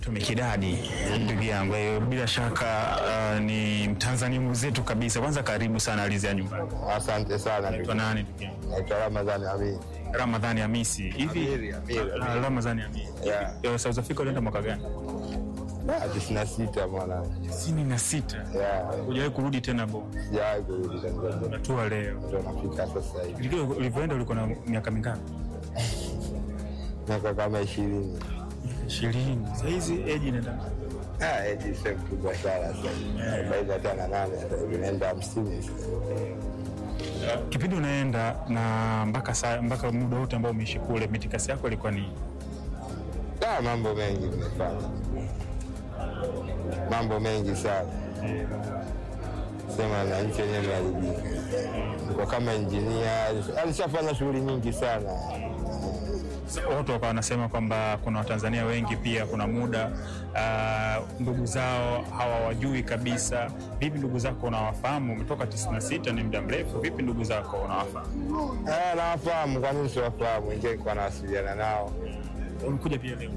Tumikidadi ndugu yangu, kwa hiyo bila shaka uh, ni Mtanzania mwenzetu kabisa. Kwanza karibu sana Alizia nyumbani. Asante sana ndugu. Kwa nani ndugu yangu? Naitwa Ramadhani Amin. Ramadhani Hamisi. Hivi Amiri, Amiri, Ah, Amiri. Ramadhani Hamisi. Yeah. Eh, South Africa ulienda mwaka gani? Ah, tisini na sita mwana. tisini na sita. Yeah, Hujawahi kurudi tena bo. sijawahi kurudi Tanzania. Unatua leo. Ndio nafika sasa hivi. Ulikuwa- Ulivyoenda ulikuwa na miaka mingapi? Miaka kama ishirini. ishirini. Sasa hizi age inaenda Ah, eti sio mkubwa sana sasa hivi. Arobaini na tano na nane sasa hivi naenda hamsini sasa. kipindi unaenda na mpaka saa mpaka muda wote ambao umeishi kule, mitikasi yako ilikuwa ni Ah, mambo mengi nimefanya. Mambo mengi sana. Sema na nchi yenyewe imeharibika. Niko kama injinia, alishafanya shughuli nyingi sana. watu wakawa wanasema kwamba kuna Watanzania wengi pia, kuna muda ah, ndugu zao hawawajui kabisa. Vipi ndugu zako unawafahamu? Umetoka 96 ni muda mrefu. Vipi ndugu zako unawafahamu? Ah, nawafahamu, kwa nini siwafahamu? Ingie kwa nawasiliana nao. Umekuja pia leo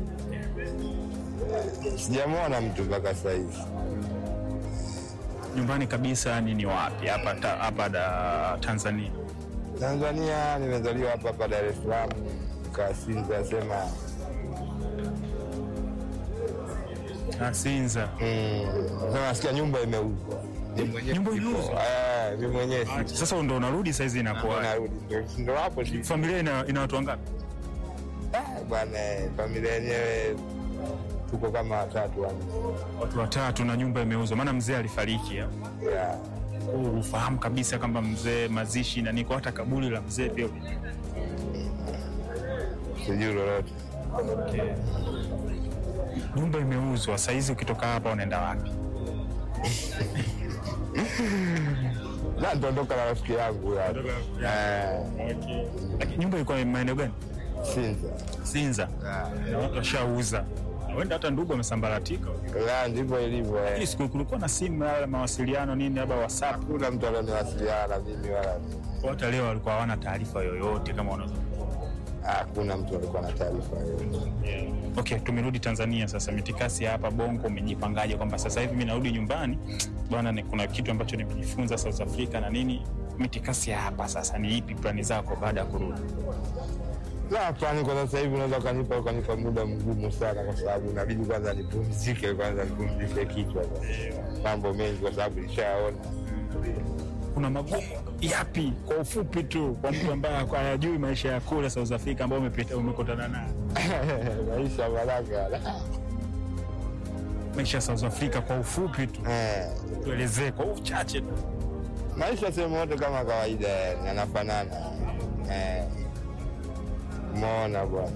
Sijamwona mtu mpaka sasa hivi. nyumbani kabisa? Ni ni wapi hapa ta- hapa da Tanzania? Tanzania nimezaliwa hapa hapa Dar es Salaam, Kasinza sema Ah, Sinza. mm, sema nasikia nyumba imeuzwa. Mimi mwenyewe Nyumba sipo. imeuzwa? Eh, mimi mwenyewe sipo. Sasa ndo unarudi saizi, inakuwa Narudi ndio ndio hapo si familia ina, ina watu wangapi? Ah, bwana, familia yenyewe tuko kama watatu wanne. Watu watatu na nyumba imeuzwa, maana mzee alifariki ya. Yeah. Ufahamu kabisa kwamba mzee mazishi na niko hata kaburi la mzee pia Sijui lolote. nyumba imeuzwa. Saizi ukitoka hapa unaenda wapi? Na nitaondoka na rafiki yangu ya. Eh, Lakini nyumba ilikuwa maeneo gani? Sinza. Sinza. Na watu washauza, Na huenda hata ndugu wamesambaratika. Ya, ndivyo ilivyo. eh. Hii siku kulikuwa na simu ya mawasiliano nini, labda WhatsApp. Hakuna mtu alioniwasiliana na mimi wala Hata leo walikuwa hawana taarifa yoyote kama unaweza. hakuna mtu alikuwa na taarifa yoyote. Okay, tumerudi Tanzania sasa. Mitikasi ya hapa Bongo, umejipangaje kwamba sasa hivi mimi narudi nyumbani bwana, ni kuna kitu ambacho nimejifunza South Africa na nini? Mitikasi ya hapa sasa ni ipi, plani zako baada ya kurudi? Na hapana, kwa sasa hivi unaweza ukanipa ukanipa muda mgumu sana, kwa sababu inabidi kwanza nipumzike, kwanza nipumzishe kichwa, mambo mengi, kwa sababu nishaona. Kuna magumu yapi, kwa ufupi tu, kwa mtu ambaye hayajui maisha ya kule South Africa ambao umepita umekutana nayo, maisha baraka. maisha ya South Africa kwa ufupi tu, Eh, tuelezee kwa uchache tu. maisha sehemu yote kama kawaida, yani yanafanana. Eh, umeona bwana,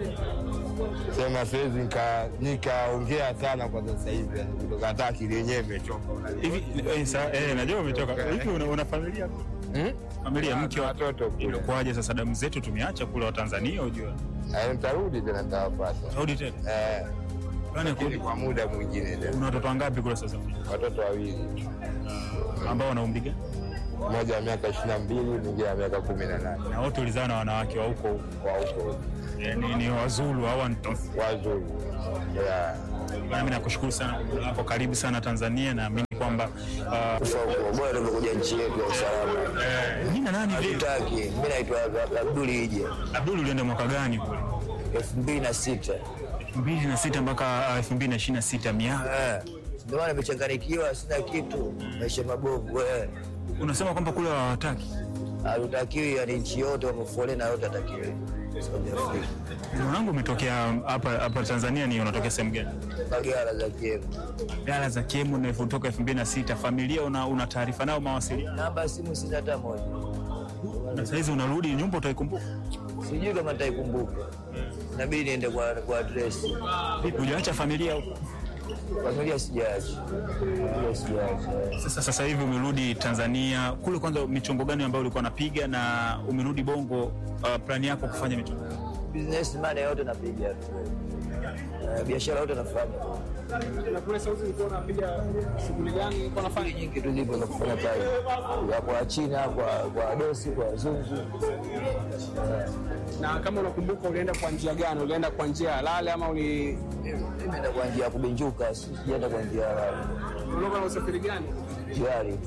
sema siwezi nika- nikaongea sana kwa sasa hivi, yani kutoka hata akili yenyewe imechoka. Hivi eh, sa, eh, najua umetoka hivi, una, una familia Hmm? familia, mke wa watoto kule. Ilikuwaje sasa damu zetu tumeacha kule wa Tanzania ujue. Eh, Nitarudi tena nitawapata. Rudi tena. Eh, Bwana lakini kurudi. kwa muda mwingine tena. Una watoto wangapi kule South Africa? Watoto wawili, Ambao wana umri gani? mmoja wa miaka ishirini na mbili mwingine wa miaka kumi na nane Na wote ulizaa na wanawake wa huko huko. kwa huko Eh, Ni, ni Wazulu au Wantosi. wazuri. Yeah. Bwana mimi nakushukuru sana kwa muda wako. Karibu sana Tanzania naamini kwamba uh, Kufa huko bora tumekuja nchi yetu ya usalama. eh, nini na nani vile? Hatutaki. Mimi naitwa Abduli Ije, Abdul ulienda mwaka gani kule? elfu mbili na sita. 2006 mpaka uh, 2026 miaka. Eh, Ndio maana nimechanganikiwa, sina kitu, maisha mabovu. eh. Unasema kwamba kule hawataki. Hatutakiwi, yani nchi yote wamefolena yote atakiwi. Saudi Afrika. Mwanangu umetokea hapa hapa Tanzania ni unatokea sehemu gani? Bagala za Kiemu. Gala za Kemu na kutoka 2006. Familia una, una taarifa nao mawasiliano. Namba ya simu sina hata moja. Na saizi unarudi nyumba utaikumbuka. Sijui kama nitaikumbuka. Inabidi niende kwa kwa address. Vipi hujaacha familia huko? Familia sijaacha. Familia sijaacha. Sasa sasa hivi umerudi Tanzania. Kule kwanza michongo gani ambayo ulikuwa unapiga na umerudi Bongo uh, plani yako kufanya michongo? businessman yote napiga tu. Eh, biashara yote nafanya Na kule Sauzi ulikuwa unapiga shughuli gani? Ulikuwa unafanya nyingi tu zipo za kufanya kazi ya kwa China, kwa kwa dosi, kwa wazungu. na kama unakumbuka, ulienda kwa njia gani? Ulienda kwa njia halali ama uli Nimeenda kwa njia ya kubenjuka, sijaenda kwa njia ya ulikuwa na usafiri gani? gari.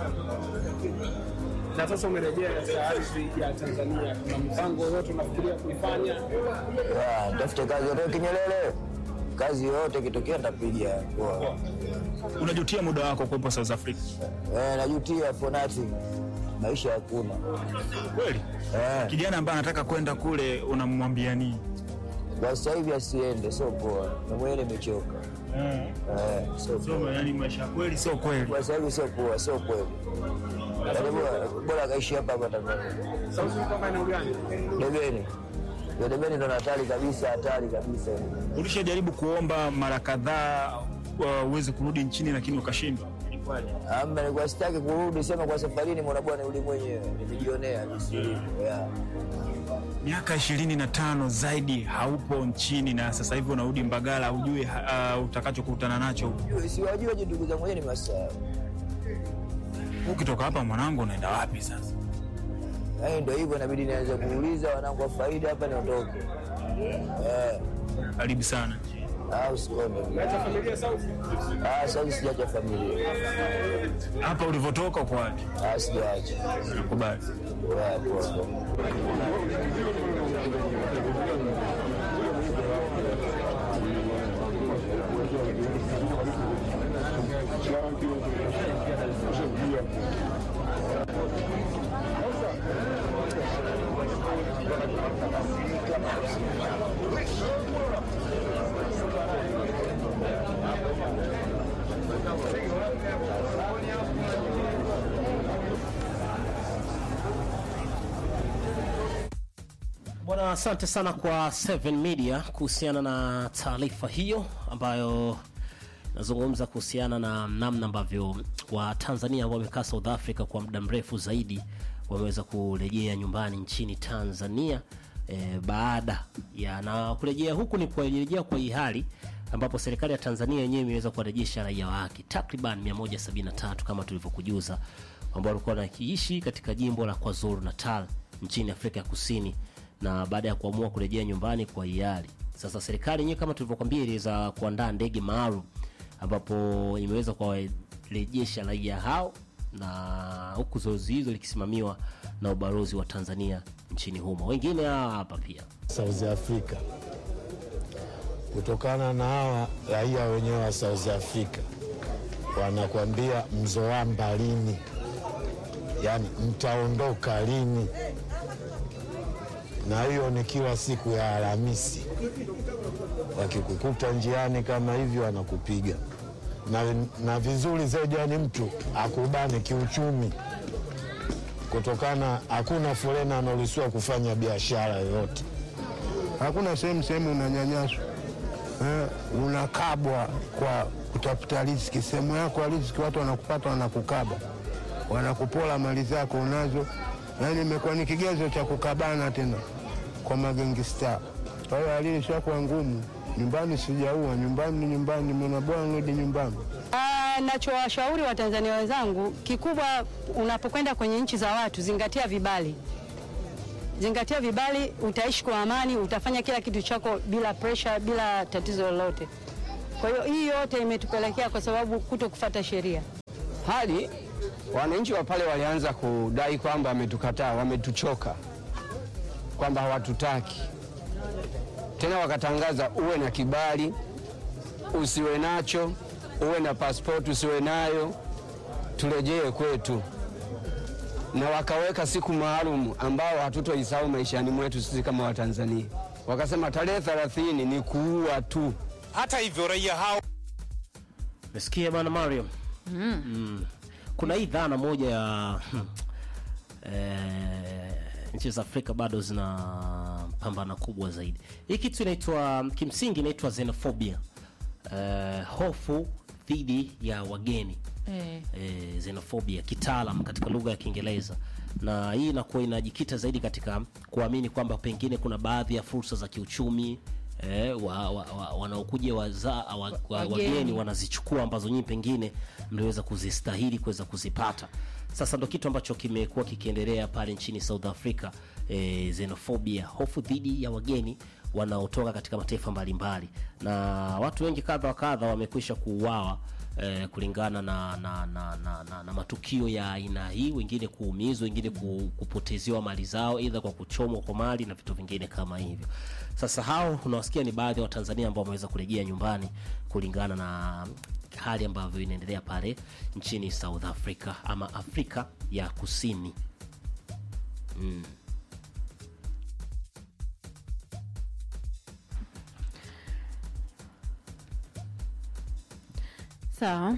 Na sasa umerejea katika ardhi ya Tanzania, kuna mpango yote unafikiria kuifanya? Ya, Nitafute kazi yote Kinyelele, kazi yote ikitokea nitapiga. Poa. Unajutia muda wako kuwepo South Africa Eh, najutia for nothing, maisha hakuna. kweli? Eh, Kijana ambaye anataka kwenda kule unamwambia nini? kwa sasa hivi asiende, sio poa, na mwenyewe nimechoka. Eh, sio poa. So, yani maisha kweli sio kweli. Kwa sasa hivi sio poa, sio kweli. Yaani bora- Bora akaishi hapa hapa Tanzania. Sauzi ulikuwa maeneo gani? Debeni. Ndio Debeni ndo hatari kabisa, hatari kabisa. Ulishajaribu kuomba mara kadhaa uh, uweze kurudi nchini lakini ukashindwa. Ama nilikuwa sitaki kurudi, sema kwa safarini, mbona bwana nirudi mwenyewe, nimejionea jinsi ilivyo. Yeah. Miaka ishirini na tano zaidi haupo nchini na sasa hivi unarudi Mbagala, hujui uh, utakachokutana nacho. Jua- Siwajua je ndugu zangu wenyewe ni masaa. Ukitoka hapa mwanangu, unaenda wapi sasa? Yaani ndio hivyo, inabidi nianze kuuliza wanangu wa faida hapa niondoke. Eh, Karibu sana. au sikonde. Umeacha familia Sauzi? Ah, sasa hivi sijaacha familia. Hapa ulivyotoka uko wapi? Ah, sijaacha. Nakubali. Yeah, poa. Bwana, asante sana kwa Seven Media kuhusiana na taarifa hiyo ambayo nazungumza kuhusiana na namna ambavyo Watanzania ambao wamekaa South Africa kwa muda mrefu zaidi wameweza kurejea nyumbani nchini Tanzania e, baada ya na kurejea huku ni kurejea kwa hii hali ambapo serikali ya Tanzania yenyewe imeweza kuwarejesha raia wake takriban 173 kama tulivyokujuza ambao walikuwa wanakiishi katika jimbo la KwaZulu Natal nchini Afrika ya Kusini na baada ya kuamua kurejea nyumbani kwa hiari. Sasa serikali yenyewe kama tulivyokwambia iliweza kuandaa ndege maalum ambapo imeweza kuwarejesha raia hao na huku zoezi hizo likisimamiwa na ubalozi wa Tanzania nchini humo. Wengine hawa hapa pia South Africa kutokana na hawa raia wenyewe wa South Africa wanakuambia mzoamba lini, yaani mtaondoka lini, na hiyo ni kila siku ya Alhamisi. Wakikukuta njiani kama hivyo, wanakupiga na, na vizuri zaidi, yani mtu akubane kiuchumi kutokana hakuna fulena anaruhusiwa kufanya biashara yoyote. hakuna sehemu sehemu unanyanyaswa eh, unakabwa kwa kutafuta riziki. Sehemu yako ya riziki watu wanakupata, wanakukaba, wanakupola mali zako unazo. Yani imekuwa ni kigezo cha kukabana tena kwa magengista. Kwa hiyo hali ishakuwa ngumu. Nyumbani sijaua, nyumbani ni nyumbani, mwana bwana nirudi nyumbani. Ah, Nachowashauri Watanzania wenzangu, kikubwa unapokwenda kwenye nchi za watu, zingatia vibali, zingatia vibali, utaishi kwa amani, utafanya kila kitu chako bila pressure, bila tatizo lolote. Kwa hiyo hii yote imetupelekea kwa sababu kuto kufata sheria. hali wananchi wa pale walianza kudai kwamba wametukataa, wametuchoka, kwamba hawatutaki tena. Wakatangaza uwe na kibali, usiwe nacho, uwe na pasipoti, usiwe nayo, turejee kwetu, na wakaweka siku maalum ambao hatutoisahau maishani mwetu sisi kama Watanzania. Wakasema tarehe 30 ni kuua tu. Hata hivyo raia hao Mesikia bana Mario mm. Kuna hii dhana moja ya hmm, eh, nchi za Afrika bado zina pambana kubwa zaidi. Hii kitu inaitwa kimsingi inaitwa xenophobia, eh, hofu dhidi ya wageni Eh. eh, xenophobia kitaalam katika lugha ya Kiingereza na hii inakuwa inajikita zaidi katika kuamini kwamba pengine kuna baadhi ya fursa za kiuchumi eh, wa, wa, wa, wanaokuja waza, wa, wa, Wageni. wageni wanazichukua ambazo nyinyi pengine mliweza kuzistahili kuweza kuzipata. Sasa ndo kitu ambacho kimekuwa kikiendelea pale nchini South Africa, eh, xenophobia, hofu dhidi ya wageni wanaotoka katika mataifa mbalimbali, na watu wengi kadha wa kadha wamekwisha kuuawa eh, kulingana na na, na, na, na na matukio ya aina hii, wengine kuumizwa, wengine ku- kupotezewa mali zao, aidha kwa kuchomwa kwa mali na vitu vingine kama hivyo. Sasa hao unawasikia ni baadhi ya Watanzania ambao wameweza kurejea nyumbani kulingana na hali ambavyo inaendelea pale nchini South Africa ama Afrika ya Kusini. Mm. Sawa.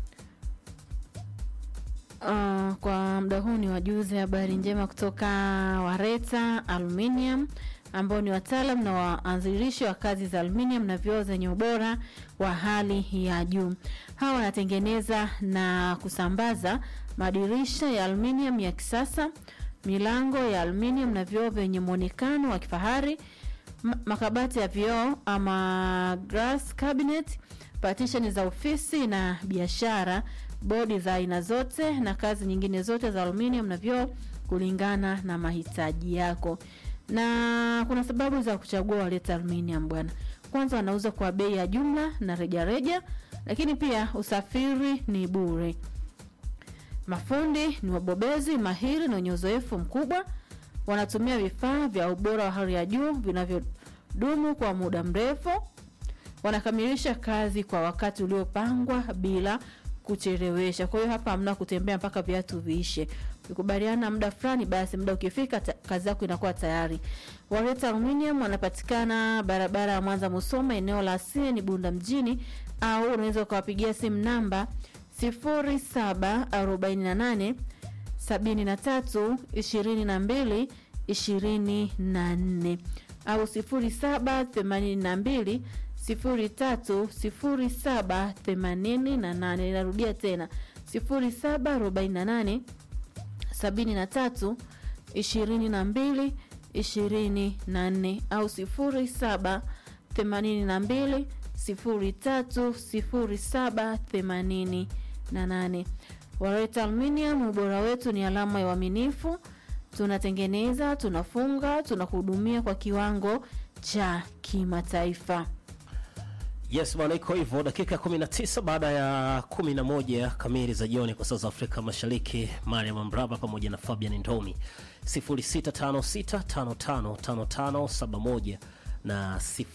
Uh, kwa muda huu ni wajuze habari njema kutoka Wareta Aluminium ambao ni wataalam na waanzilishi wa kazi za aluminium na vioo zenye ubora wa hali ya juu. Hawa wanatengeneza na kusambaza madirisha ya aluminium ya kisasa, milango ya aluminium na vioo vyenye muonekano wa kifahari, ma- makabati ya vioo ama glass cabinet, partition za ofisi na biashara, bodi za aina zote na kazi nyingine zote za aluminium na vioo kulingana na mahitaji yako. Na kuna sababu za kuchagua Waleta Aluminium bwana. Kwanza wanauza kwa bei ya jumla na rejareja, lakini pia usafiri ni bure. Mafundi ni wabobezi mahiri na wenye uzoefu mkubwa. Wanatumia vifaa vya ubora wa hali ya juu vinavyodumu kwa muda mrefu. Wanakamilisha kazi kwa wakati uliopangwa bila kuchelewesha. Kwa hiyo hapa hamna kutembea mpaka viatu viishe. Ukikubaliana muda fulani, basi muda ukifika, ta, kazi yako inakuwa tayari. Wareta Aluminium wanapatikana barabara ya Mwanza Musoma, eneo la Sieni Bunda mjini, au unaweza ukawapigia simu namba 0748 73 22 24 au 0782 03 07 88. Inarudia tena 0748 73 22 24 au 07 82 03 07 88. Wareta Aluminium, ubora wetu ni alama ya uaminifu. Tunatengeneza, tunafunga, tunakuhudumia kwa kiwango cha kimataifa. Yes bwana, iko hivyo. Dakika ya 19 baada ya 11 kamili za jioni kwa saa za Afrika Mashariki. Mariam Mbraba pamoja na Fabian Ndomi 0656555571 na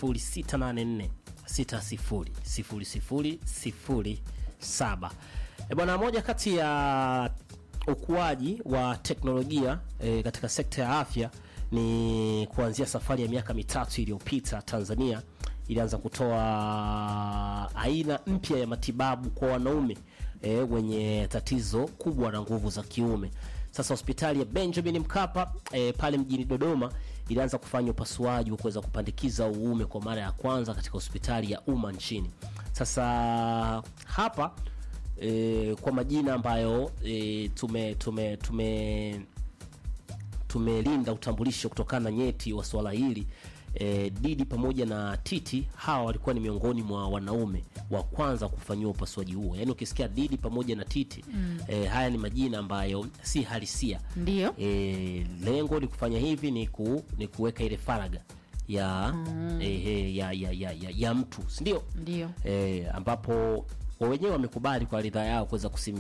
0684600007. E bwana, moja kati ya ukuaji wa teknolojia e, katika sekta ya afya ni kuanzia safari ya miaka mitatu iliyopita Tanzania ilianza kutoa aina mpya ya matibabu kwa wanaume e, wenye tatizo kubwa la nguvu za kiume. Sasa hospitali ya Benjamin Mkapa e, pale mjini Dodoma ilianza kufanya upasuaji wa kuweza kupandikiza uume kwa mara ya kwanza katika hospitali ya umma nchini. Sasa hapa e, kwa majina ambayo e, tume tume tume tumelinda utambulisho kutokana na nyeti wa swala hili e, Didi pamoja na Titi hawa walikuwa ni miongoni mwa wanaume wa kwanza kufanyiwa upasuaji huo. Yaani ukisikia Didi pamoja na Titi mm. e, haya ni majina ambayo si halisia. Ndio. E, lengo ni kufanya hivi ni, ku, ni kuweka ile faraga ya, mm. e, ya, ya, ya, ya, ya mtu si ndio? Ndio. e, ambapo wa wenyewe wamekubali kwa ridhaa yao kuweza kusim,